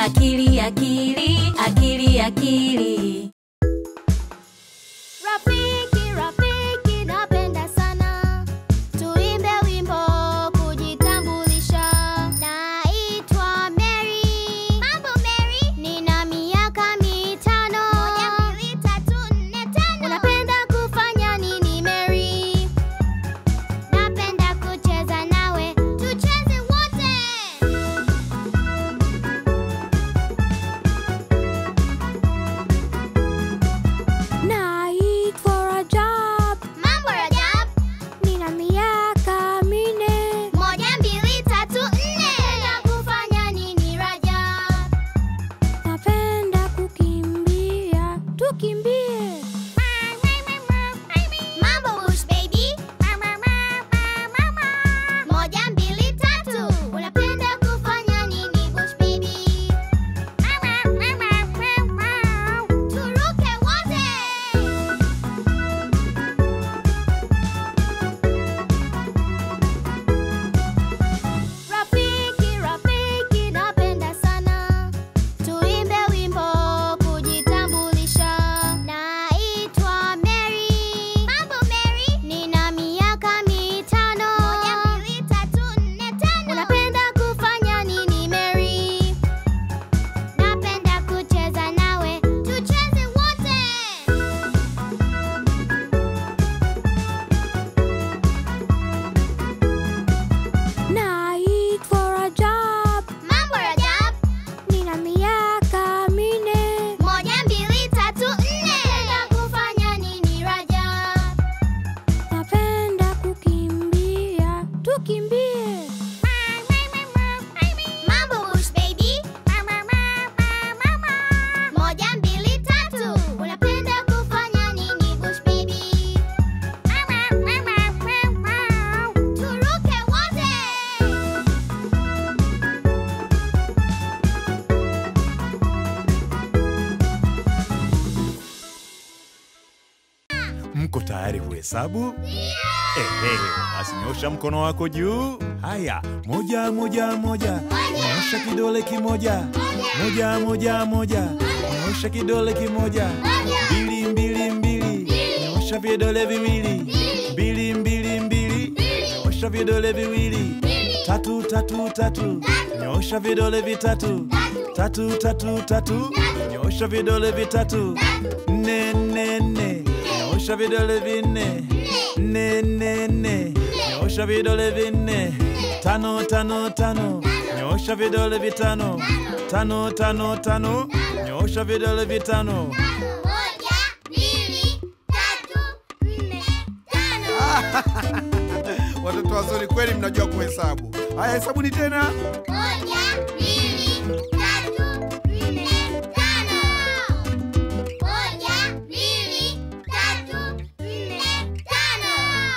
akili akili akili akili Rafiki, rafiki, napenda sana tuimbe wimbo kujitambulisha. Naitwa Mary. Mambo Mary, nina miaka mitano. Moja, mbili, tatu, nne, tano. Unapenda kufanya nini Mary? Napenda kucheza nawe, tucheze wote. Naitwa Rajab, Mambo Rajab. nina miaka minne. Moja, mbili, tatu, nne. Unapenda kufanya nini Rajab? Napenda kukimbia, tukimbie. Mambo Bush baby. Moja, mbili, tatu. Unapenda kufanya nini Bush baby? Turuke wote. Rafiki, rafiki, napenda sana tuimbe wimbo kujitambulisha. Naitwa Mary. Mambo Mary, nina miaka mitano. Moja, mbili, tatu, nne, tano. Unapenda kufanya nini Mary? Napenda kucheza nawe, tucheze wote. Naitwa Rajab, Mambo Rajab. nina miaka minne. Moja, mbili, tatu, nne. Unapenda kufanya nini Rajab? Napenda kukimbia, tukimbie. Mambo Bush baby. Moja, mbili, tatu. Unapenda kufanya nini Bush baby? Turuke wote. Mko tayari kuhesabu? Ehe, basi nyosha mkono wako juu. Haya, moja moja moja, nyosha kidole kimoja. Moja moja moja, nyosha kidole kimoja. Mbili mbili mbili, nyosha vidole viwili. Mbili mbili mbili, nyosha vidole viwili. Tatu tatu tatu, nyosha vidole vitatu. Tatu tatu tatu, nyosha vidole vitatu. Nne nne nne, nyosha vidole vinne. Nne nne nne, nyosha vidole vinne. Tano tano tano, nyosha vidole vitano. Tano tano tano, nyosha vidole vitano. Moja, mbili, tatu, nne, tano. Watoto wazuri kweli, mnajua kuhesabu. Haya, hesabuni tena. Moja, mbili, tatu, nne, tano. Moja, mbili, tatu, nne, tano.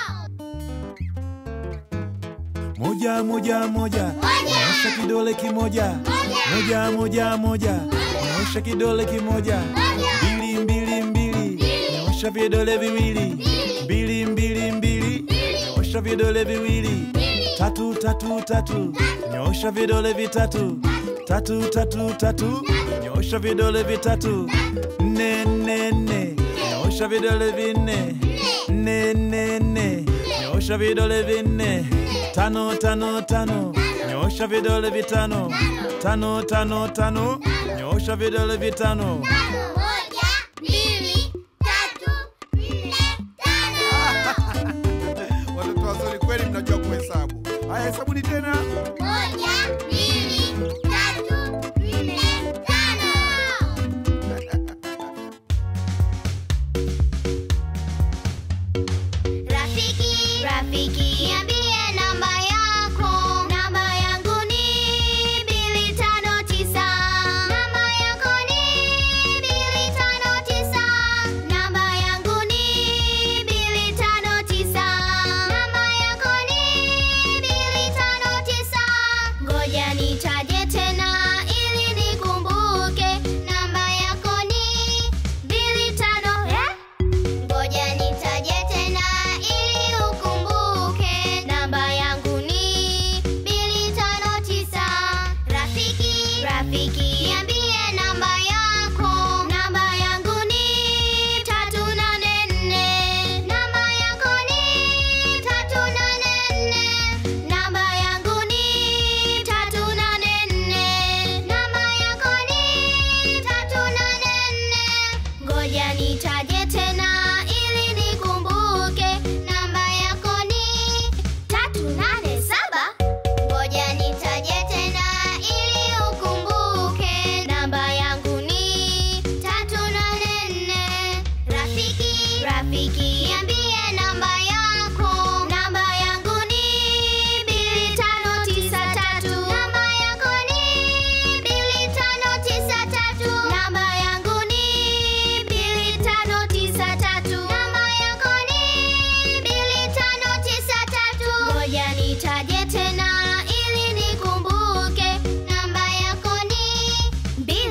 Moja moja moja, nyosha kidole kimoja. Moja moja moja, nyosha kidole kimoja. Mbili mbili mbili, nyosha vidole viwili. Mbili mbili mbili, nyosha vidole viwili. Tatu tatu tatu, nyosha vidole vitatu. Tatu tatu tatu, nyosha vidole vitatu. Nne nne nne, nyosha vidole vinne. Nne nne nne, nyosha vidole vinne. Tano tano tano, nyosha vidole vitano. Tano tano tano, nyosha vidole vitano. Moja, mbili, tatu, nne, tano. Watoto wazuri kweli, mnajua kuhesabu. Haya, hesabuni tena. Moja, mbili, tatu, nne, tano. Rafiki, rafiki, niambie namba yako. Namba yangu ni mbili tano tisa. Namba yako ni mbili tano tisa. Namba yangu ni mbili tano tisa. Namba yako ni mbili tano tisa.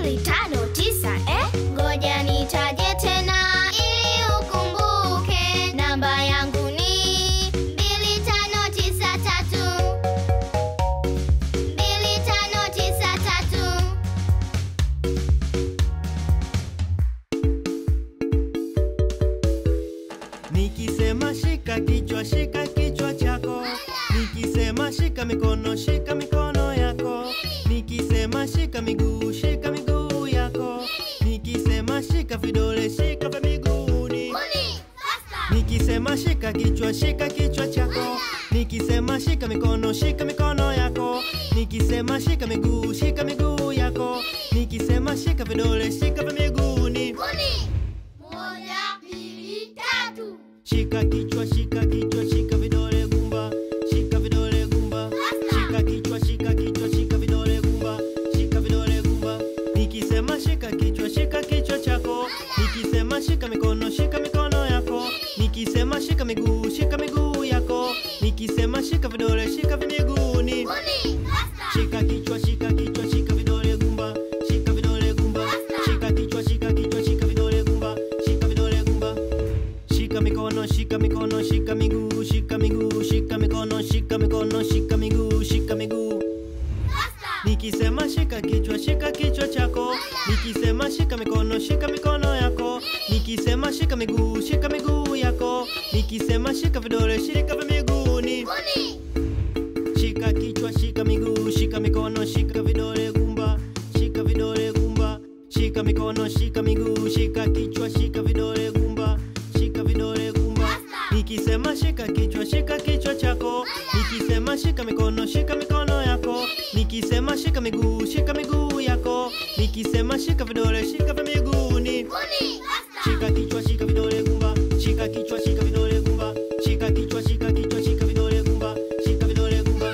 mbili tano tisa eh? Ngoja nitaje tena ili ukumbuke. Namba yangu ni mbili tano tisa tatu. Mbili tano tisa tatu. Nikisema shika kichwa, shika kichwa chako. Nikisema shika mikono, shika mikono yako. Nikisema shika miguu, shika miguu yako. Nikisema shika vidole, shika vya miguuni. Nikisema shika kichwa, shika kichwa chako. Nikisema shika mikono, shika mikono yako. Nikisema shika miguu, shika miguu yako. Nikisema shika vidole, shika vya miguuni. Moja, mbili, tatu. Shika kichwa, shika kichwa, shika vidole gumba, shika vidole gumba. Shika kichwa, shika kichwa, shika vidole gumba, shika vidole gumba. Nikisema shika kichwa, shika kichwa chako. Nikisema shika mikono, shika mikono yako. Nikisema shika miguu, shika miguu yako. Nikisema shika vidole, shika vimiguuni. Shika kichwa, shika kichwa, shika vidole gumba, shika vidole gumba. Shika kichwa, shika kichwa, shika vidole gumba, shika vidole gumba. Shika mikono, shika mikono, shika miguu, shika miguu, shika mikono, shika mikono, shika miguu, shika miguu. Nikisema shika kichwa, shika kichwa chako. Nikisema shika mikono, shika mikono yako. Nikisema shika miguu, shika miguu yako. Nikisema shika vidole, shika vya miguuni. Shika kichwa, shika miguu, shika mikono, shika vidole gumba, shika vidole gumba. Shika mikono, shika miguu, shika kichwa, shika vidole gumba, shika vidole gumba. Nikisema shika kichwa, shika kichwa chako. Nikisema shika mikono, shika mikono yako. Nikisema shika miguu, shika miguu yako. Nikisema shika vidole, shika vya miguuni. Shika kichwa, shika vidole gumba, shika kichwa, shika vidole gumba, shika kichwa, shika kichwa, shika vidole gumba, shika vidole gumba.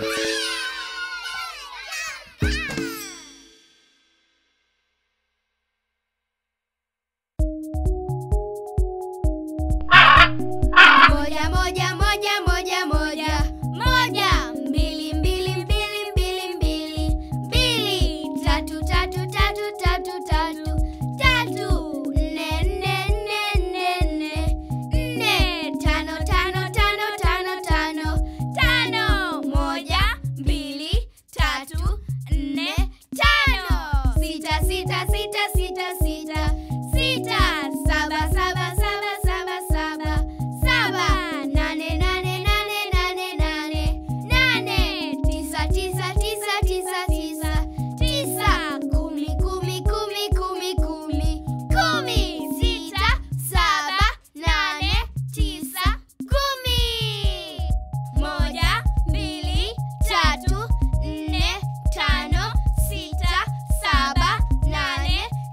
Moja, moja, moja, moja, moja. Moja, mbili, mbili, mbili, mbili, mbili. Mbili, tatu, tatu, tatu, tatu, tatu. Tatu, nne, nne, nne, nne, nne. Nne, tano, tano, tano, tano, tano. Tano, moja, mbili, tatu, nne, tano. Sita, sita, sita, sita, sita. Sita, saba, saba, saba, saba, saba. Saba, nane, nane, nane, nane, nane. Nane, tisa, tisa, tisa, tisa, tisa. Tisa, kumi, kumi, kumi, kumi, kumi. Kumi, sita, saba, nane, tisa, kumi. Moja, mbili, tatu, nne, tano, sita, saba, nane,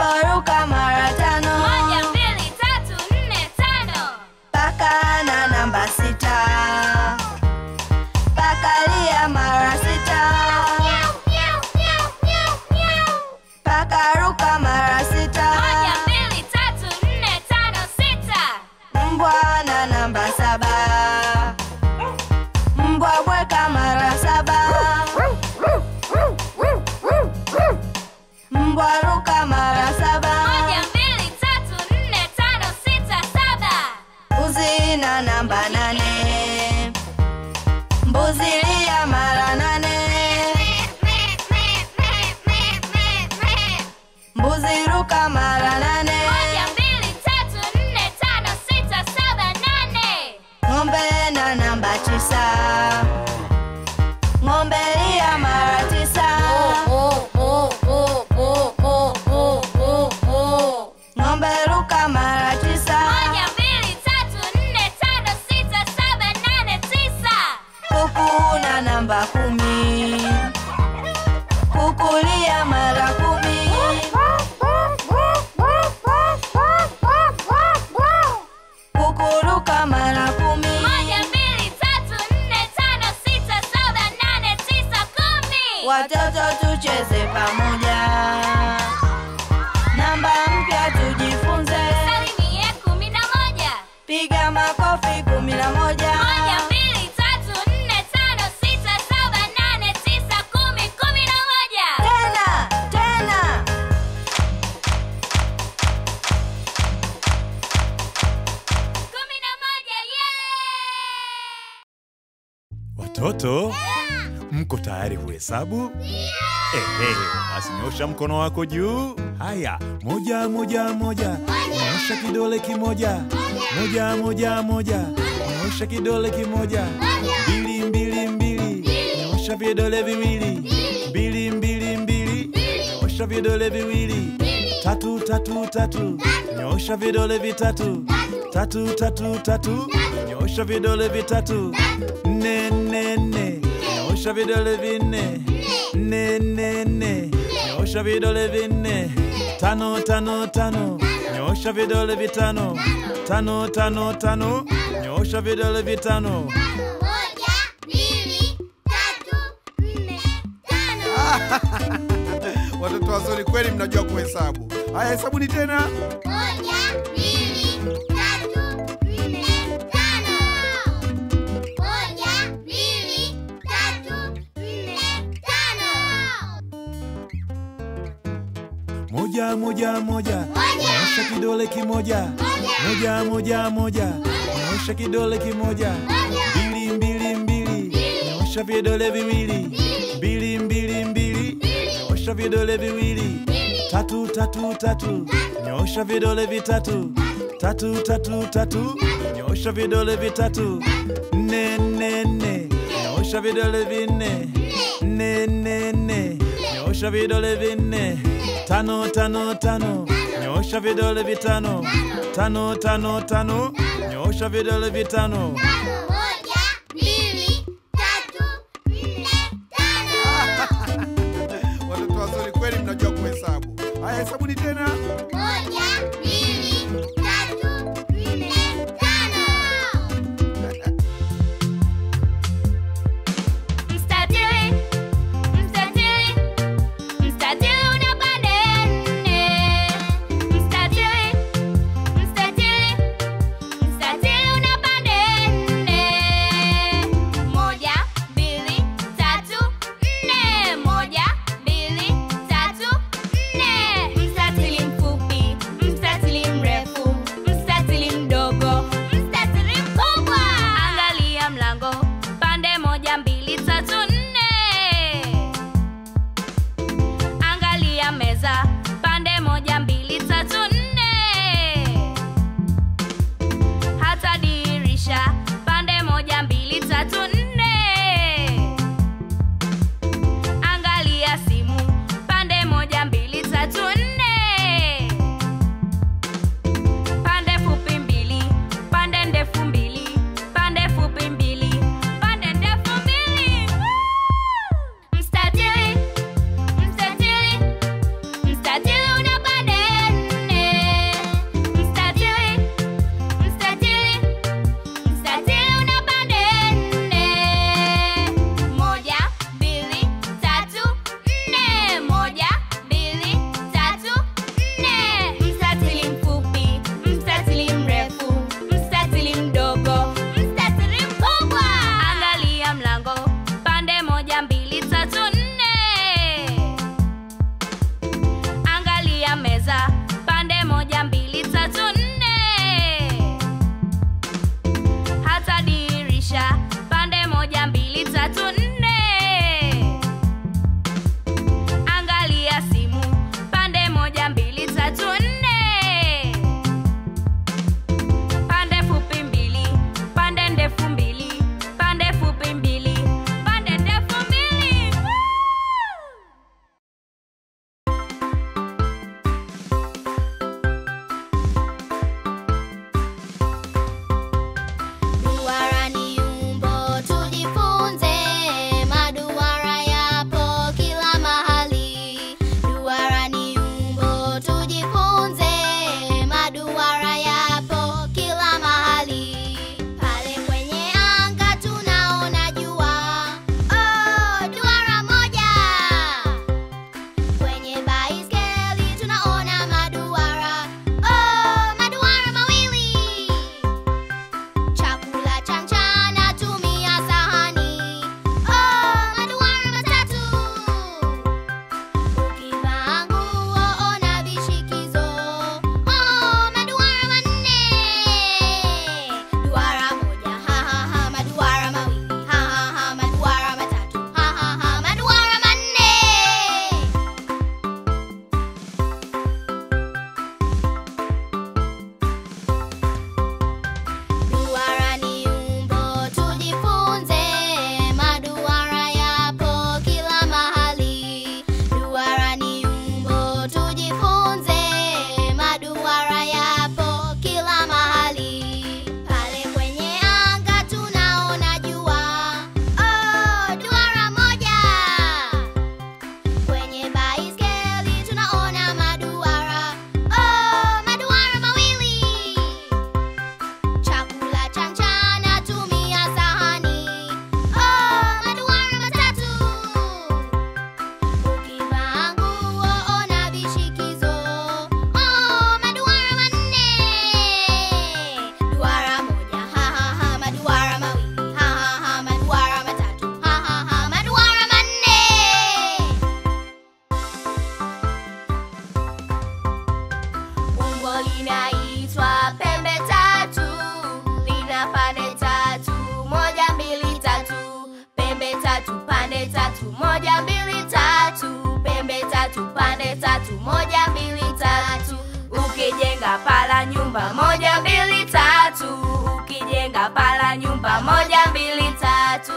ruka mara tano moja mbili tatu nne tano paka na namba sita pakalia mara sita pakaruka mara sita moja mbili tatu nne tano sita mbwa na namba saba mbwa bweka mara saba mbwa ruka mara saba moja mbili tatu nne tano sita saba mbuzi na namba nane mbuzi lia mara nane mbuzi ruka mara nane moja mbili tatu nne tano sita saba nane ng'ombe na namba tisa ng'ombe lia mara tisa ng'ombe ruka mara tisa moja mbili tatu nne tano sita saba nane tisa kuku na namba kumi kukulia mara kumi kukuruka mara kumi moja mbili tatu nne tano sita saba nane tisa kumi watoto tucheze pamoja namba mpya tujifunze salimie kumi na moja piga makofi kumi na moja moja mbili tatu nne tano sita saba nane tisa kumi kumi na moja tena tena kumi na moja yeah! Watoto, mko tayari kuhesabu? Ehe, basi nyosha mkono wako juu. Haya, moja moja moja, nyosha kidole kimoja. Moja moja moja, nyosha kidole kimoja. Mbili mbili mbili, nyosha vidole viwili. Mbili mbili mbili, nyosha vidole viwili. Tatu tatu tatu, nyosha vidole vitatu. Tatu tatu tatu, nyosha vidole vitatu. Nne nne nne, nyosha vidole vinne. Nne nne nne, nyosha vidole vinne. Tano tano tano, nyosha vidole vitano. Tano tano tano, nyosha vidole vitano. Moja, mbili, tatu, nne, tano. Watoto wazuri kweli, mnajua kuhesabu. Haya, hesabuni tena. Moja, mbili, tatu, nne, tano. Moja, mbili, tatu, nne, tano. Moja moja moja, nyosha kidole kimoja. Moja moja moja, nyosha kidole kimoja. Mbili mbili mbili, nyosha vidole viwili. Mbili mbili mbili, nyosha vidole viwili. Tatu tatu tatu, nyosha vidole vitatu. Tatu tatu tatu, nyosha vidole vitatu. Nne nne nne, nyosha vidole vinne. Nne nne nne, nyosha vidole vinne. Tano tano tano, nyosha vidole vitano. Tano tano tano, nyosha vidole vitano. Moja, mbili, tatu, nne, tano. Watoto wazuri kweli, mnajua kuhesabu. Haya, hesabuni tena. Moja, mbili, tatu, nne, tano. Mstatili, mstatili, mstatili una pande nne. Mstatili, mstatili, mstatili una pande nne. Moja, mbili, tatu, nne. Moja, mbili, tatu, nne. Mstatili mfupi, mstatili mrefu, linaitwa pembe tatu, lina pande tatu, moja mbili tatu, pembe tatu, pande tatu, moja mbili tatu, pembe tatu, pande tatu, moja mbili tatu. Ukijenga pala nyumba moja mbili tatu, ukijenga pala nyumba moja mbili tatu.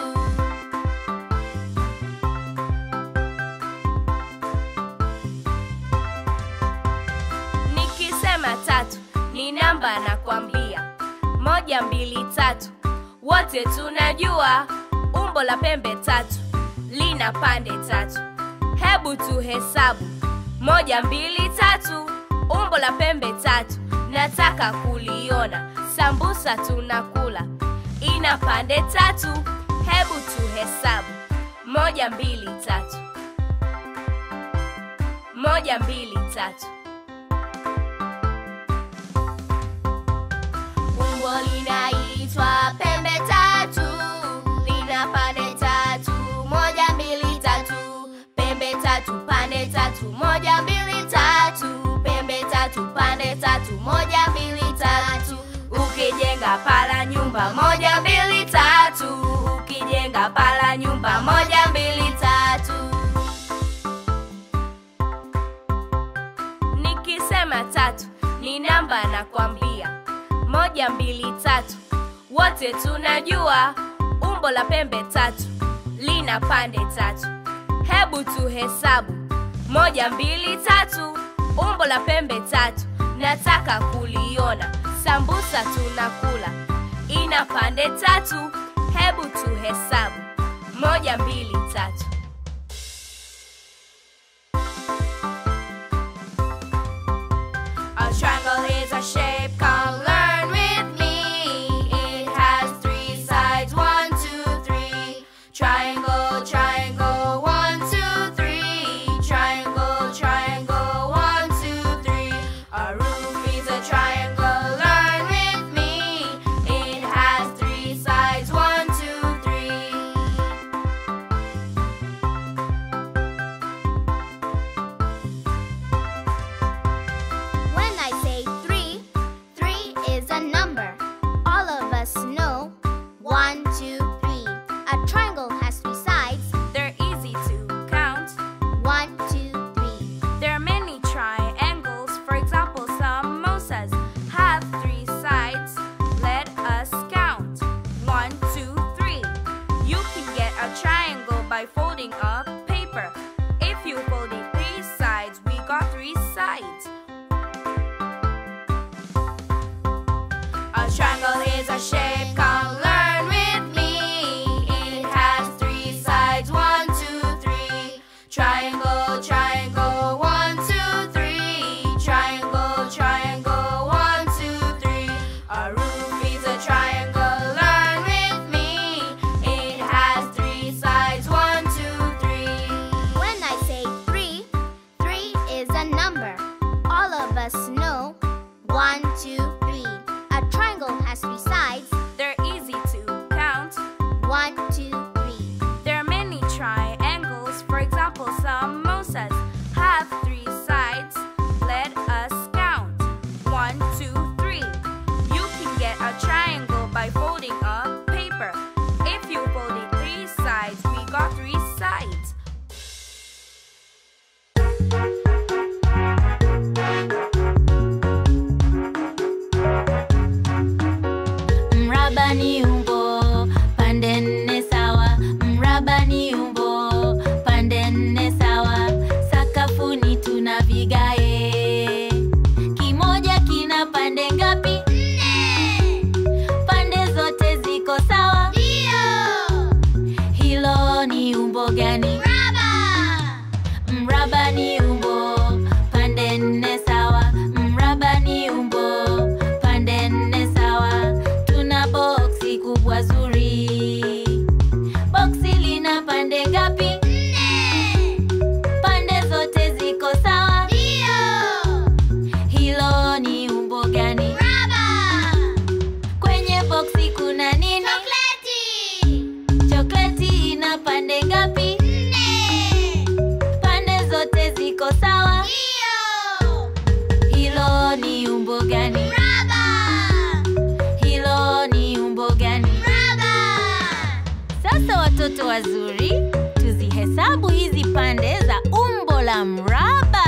Nikisema tatu ni namba nakwambia, moja mbili tatu, wote tunajua umbo la pembe tatu lina pande tatu. Hebu tuhesabu moja mbili tatu, umbo la pembe tatu, nataka kuliona. Sambusa tunakula ina pande tatu. Hebu tuhesabu moja mbili tatu, moja mbili tatu. Umbo linaitwa pembe tatu, lina pande tatu, moja mbili tatu, pembe tatu, pande tatu, moja mbili tatu, pembe tatu, pande tatu, moja mbili tatu. Ukijenga pala nyumba moja mbili tatu, ukijenga pala nyumba moja mbili tatu. Nikisema tatu ni namba nakwambia, moja mbili tatu, wote tunajua umbo la pembe tatu lina pande tatu. Hebu tuhesabu moja mbili tatu, umbo la pembe tatu, nataka kuliona. Sambusa tunakula ina pande tatu. Hebu tuhesabu moja mbili tatu. A triangle is a shape, come learn with me. It has three sides, one, two, three. Triangle, triangle, one, two, three. Triangle, triangle, one, two, three. A roof is a triangle, learn with me. It has three sides, one, two, three. When I say three, three is a number. All of us know one, two, three. A triangle has three sides. They're easy to count. One, two, three. There are many triangles. For example, samosas have three sides. Let us count. One, two, three. You can get a triangle by folding a paper. If you folded three sides, we got three sides. A triangle is a shape, come learn with me. It has three sides, one, two, three. Triangle, triangle, one, two, three. Triangle, triangle, one, two, three. A roof is a triangle, learn with me. It has three sides, one, two, three. When I say three, three is a number. All of us know one, two, three. A triangle has three sides. They're easy to count. One, two, three. There are many triangles. For example, samosas have three sides. Let us count. One, two, three. You can get a triangle by folding a paper. If you folded three sides, we got three sides. wazuri, tuzihesabu hizi pande za umbo la mraba.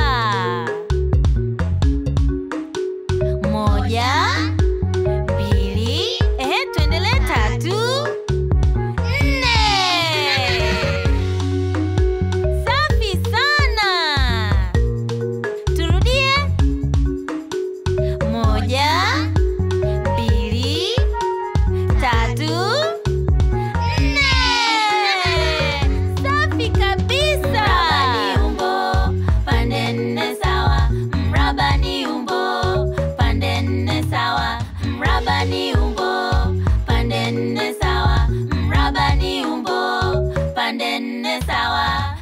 Moja, mbili, ehe, tuendelee. Tatu, nne. Safi sana. Turudie. Moja, mbili, tatu, nne. Safi kabisa. Mraba ni umbo pande nne sawa. Mraba ni umbo pande nne sawa. Mraba ni umbo pande nne sawa. Mraba ni umbo pande nne sawa.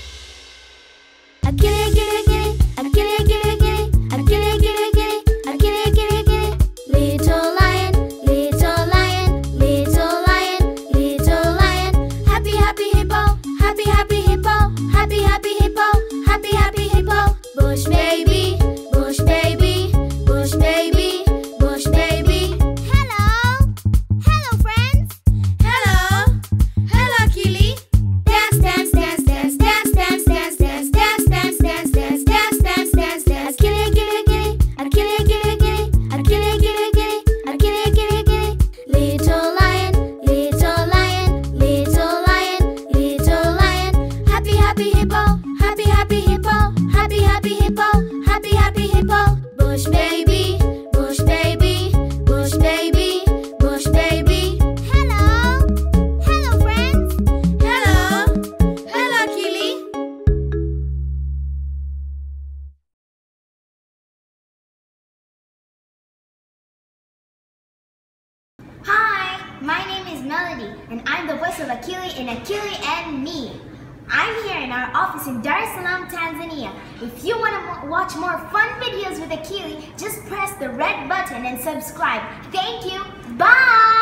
Akili, akili, akili, akili, akili, akili, akili, akili, akili, akili, akili, akili. Little lion, little lion, little lion, little lion. Happy, happy hippo, happy, happy hippo, happy, happy hippo, happy, happy hippo. Bush baby, bush baby, bush baby, bush baby. Hello, hello friends. Hello, hello Akili. Dance, dance, dance, dance, dance, dance, dance, dance, dance, dance, dance, dance, dance, dance, dance, dance. Akili, akili, akili, akili, akili, akili, akili, akili, akili, akili, akili. Little lion, little lion, little lion, little lion. Happy, happy hippo, happy, happy hippo, happy, happy hippo, happy, happy hippo. Bush baby, bush baby, bush baby, bush baby. Hello, hello friends. Hello, hello Akili. Hi, my name is Melody, and I'm the voice of Akili in Akili and Me. I'm here in our office in Dar es Salaam, Tanzania. If you want to watch more fun videos with Akili, just press the red button and subscribe. Thank you. Bye.